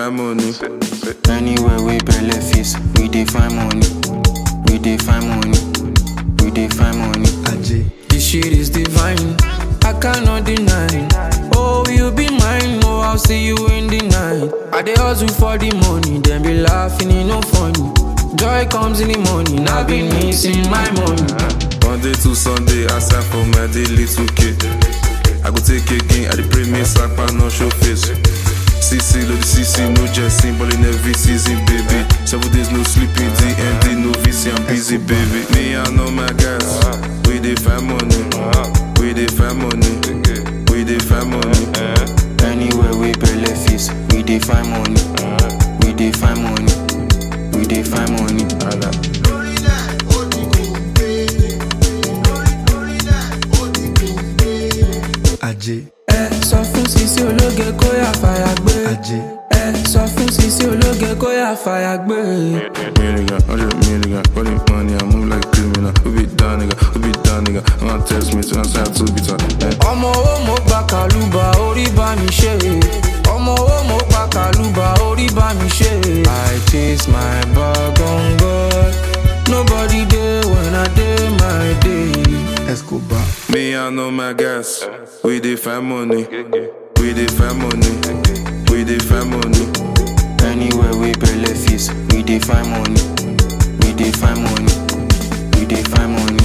find money. Anywhere we belle face, we dey find money. We dey find money. We dey find money. This shit is divine. I cannot deny. Oh, you be mine. Oh, I'll see you in the night. I dey hustle for the money, then be laughing, it no funny. Joy comes in the morning. I've been missing my money. Monday to Sunday, I sign for my daily 2K. I go take again, I dey pray me sapa no show face. CC, load the CC, no jesting, ball in every season, baby. Seven days no sleeping, DND, no VC, I'm busy, baby. Me, I know my guys, we dey find money, we dey find money, we dey find money. Anywhere we belle face, we dey find money. We dey find money. We dey find money. ajé Ẹ sọ fún Sisi ológe kó yà fàyà gbé. ajé Ẹ sọ fún Sisi ológe kó yà fàyà gbé. Million, hundred million, running money, I move like a criminal. Who be down, nigga? Who be down, nigga? I'm gonna test me to answer to be time. Ọmọ owó mo gba kàlùbà orí bá mi ṣe. Ọmọ owó mo gba kàlùbà orí bá mi ṣe. I chase my bag on God. Nobody dey when I dey my day. escobar Me, I know my guys. We dey find money. We dey find money. We dey find money. Anywhere we belle face, we dey find money. We dey find money. We dey find money.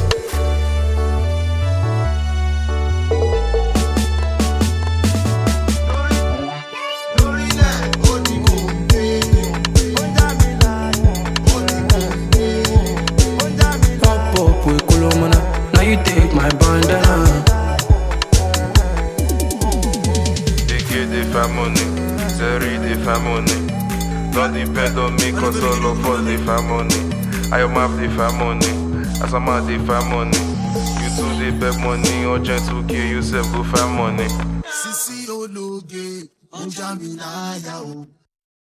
Pop up with Kolomana. Now you take my bandana. DK dey find money. Zeri dey find money. Don't depend on me, cause all of us dey find money. I am map dey find money. Asama dey find money. You too dey beg money. Urgent 2K, you self go find money. Sisi ológe, ó já mi láyà o.